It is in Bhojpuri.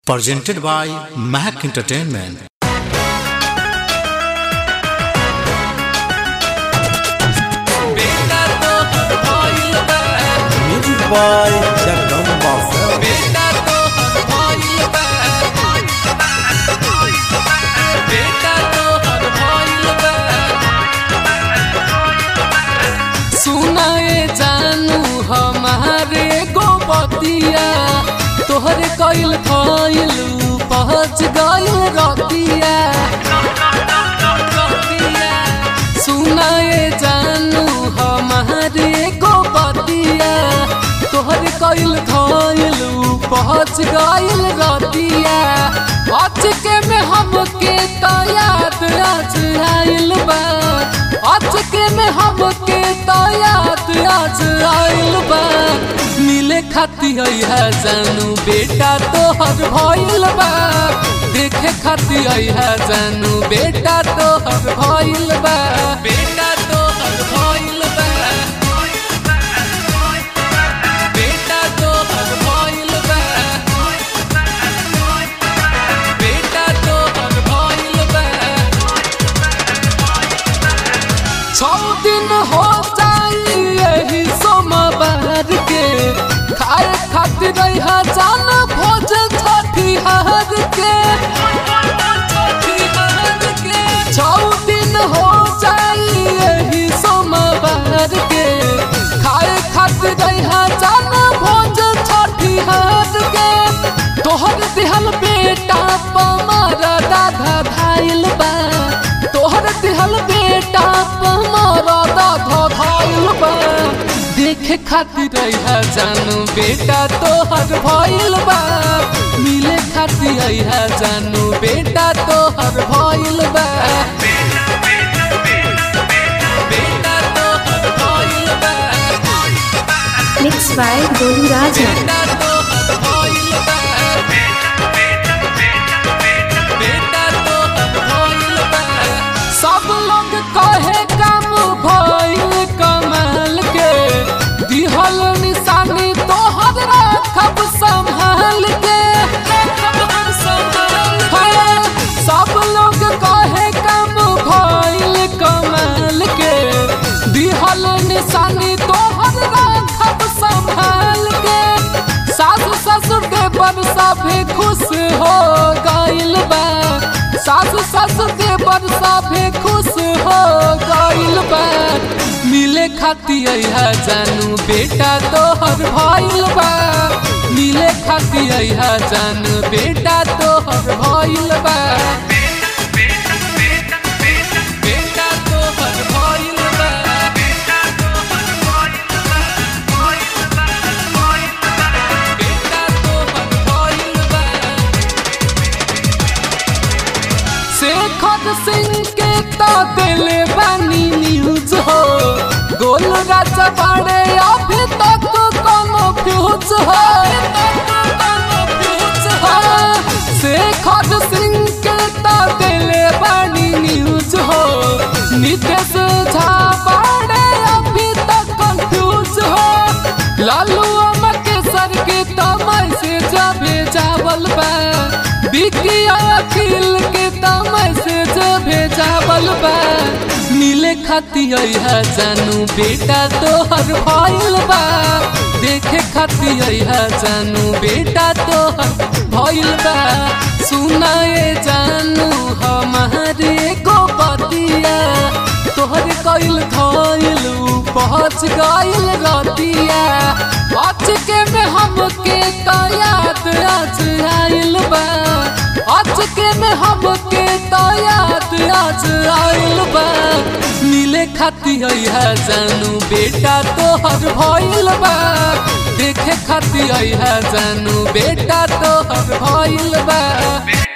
presented by Mac Entertainment. बेटा तो भइल बा Music by Jagdamba Film. बेटा तो भइल बा बेटा तो भइल बा सुनाए जानू हमारे गोपतिया तोहरे कइल खइल पहुँच गइल रतिया सुनाए जानू हमारे गोपतिया तोहरे कइल खइल पहुँच गइल रतिया अचके में हमके तो याद आज आइल बा अचके में हमके तो याद आज आइल बा मिले खाती है जानू बेटा तोहर भइल बा देखे खाती है जानू बेटा तोहर भइल बा बेटा तोहर भइल बा बेटा तोहर भइल बा बेटा तोहर भइल बा छौ दिन हो जाई यही सोमवार के खाए खातिर रहा जान भोज छठी हार के छौ दिन हो जाई यही सोमवार के खाए खातिर रहा जान भोज छठी हार के तोहर दिहल बेटा पमारा दादा धाइल बा तोहर दिहल बेटा पमारा दादा धाइल बा देखे खातिर रहा जानू बेटा तोहर भइल बा मिले खातिर रहा जानू बेटा तोहर भइल बा बेटा तोहर भइल बा Mixed by Golu Raja. बेटा तोहर भइल बा बेटा तोहर भइल बा सब लोग कहे काम भइल कमाल के दिहल निशानी तोहर रखब संभाल के हाँ, सब लोग कहे काम भइल कमाल के दिहल निशानी तोहर रखब संभाल के सासु ससुर के बन सभे खुश हो गइल बा सासु ससुर के बन सभे खुश हो गइल बा मिले खातिर है जानू बेटा तोहर भइल बा मिले खातिर है जानू बेटा तोहर भइल बा बेटा तोहर भइल बा बेटा तोहर भइल बा शेखर सिंह के तो दिले बानी न्यूज हो गोल राजा बाड़े अभी तक कोनो फ्यूज हो हाँ, शेखर सिंह के तो दिले बानी न्यूज हो नितेश झा बाड़े अभी तक कंफ्यूज हो लालू अमर के सर के तो मैसेज भेजावल बा बिकी अखिल के तो मैसेज भेजावल बा मिले खातिर है जानू बेटा तोहर भइल बा देखे खातिर है जानू बेटा तोहर भइल बा सुनाए जानू हमारे गोपतिया तोहर कइल खइल पहुँच गइल रतिया अचके में हमके तो याद आज आइल बा अचके में हमके तो याद आज आइल बा मिले खातिर है जानू बेटा तोहर भइल बा देखे खातिर है जानू बेटा तोहर भइल बा